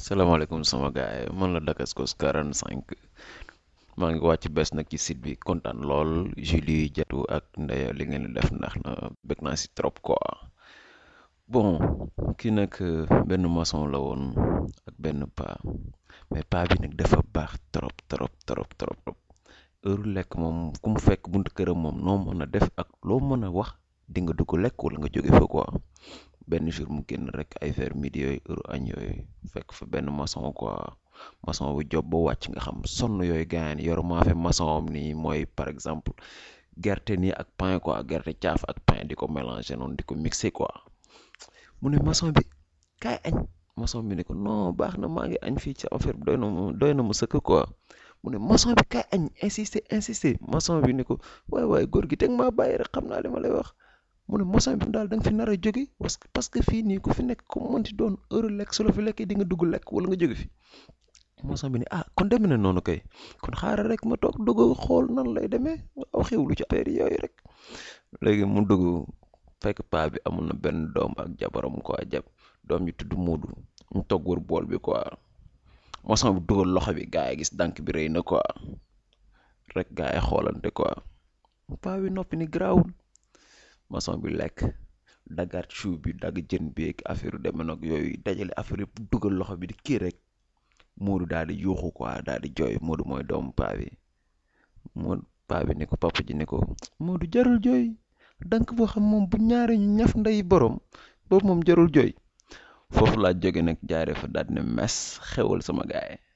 salaamaaleykum sama gaay man la Dakascos 45 maa ngi wàcc bees nag ci site bi kontaan lool Julie Jatu ak Ndeya li ngeen di def ndax na bëgg naa si trop quoi bon kii nag benn maçon la woon ak benn paa mais paa bi nag dafa baax trop trop trop trop heure lekk moom ku mu fekk buntu këram moom noo mën a def ak loo mën a wax di nga dugg lekk wala nga jóge fa quoi benn jour mu génn rek ay vers midi yooyu heure añ yooyu fekk fa benn maçon quoi maçon bu job ba wàcc nga xam sonn yooyu gaañ yor maa fe maçon am nii mooy par exemple gerte nii ak pain quoi gerte caaf ak pain di ko mélanger noonu di ko mixer quoi mu ne maçon bi kaay añ maçon bi ne ko non baax na maa ngi añ fii ci affaire bi doy na mu doy na mu sëkk quoi mu ne maçon bi kaay añ insister insister maçon bi ne ko waay waay góor gi teg maa bàyyi rek xam naa li ma lay wax mu ne maçon bi daal da nga fi nar a jóge parce que parce que fii nii ku fi nekk ku mënti doon heure lekk su la fi lekkee di nga dugg lekk wala nga jóge fi maçon bi ne ah kon demee na noonu kay kon xaaral rek ma toog dugg xool nan lay demee aw xewlu ci affaire yooyu rek léegi mu dugg fekk paa bi amul na benn doom ak jabaram quoi jab doom ji tudd Moodu mu toog wër bool bi quoi maçon bi dugal loxo bi gaa yi gis dànk bi rëy na quoi rek gaa yi xoolante quoi paa bi noppi ni garaawul maçon bi lekk daggaat chou bi dagg jën bi ak affaire deme nag yooyu dajale affaire yëpp dugal loxo bi di kii rek Moodu daal di yuuxu quoi daal di jooy Moodu mooy doomu paa bi Moodu paa bi ne ko papa ji ne ko Moodu jarul jooy dank boo xam moom bu ñaari ñu ñaf nday borom boobu moom jarul jooy foofu laa jóge nag jaaree fa daal di ne mes xewal sama gaay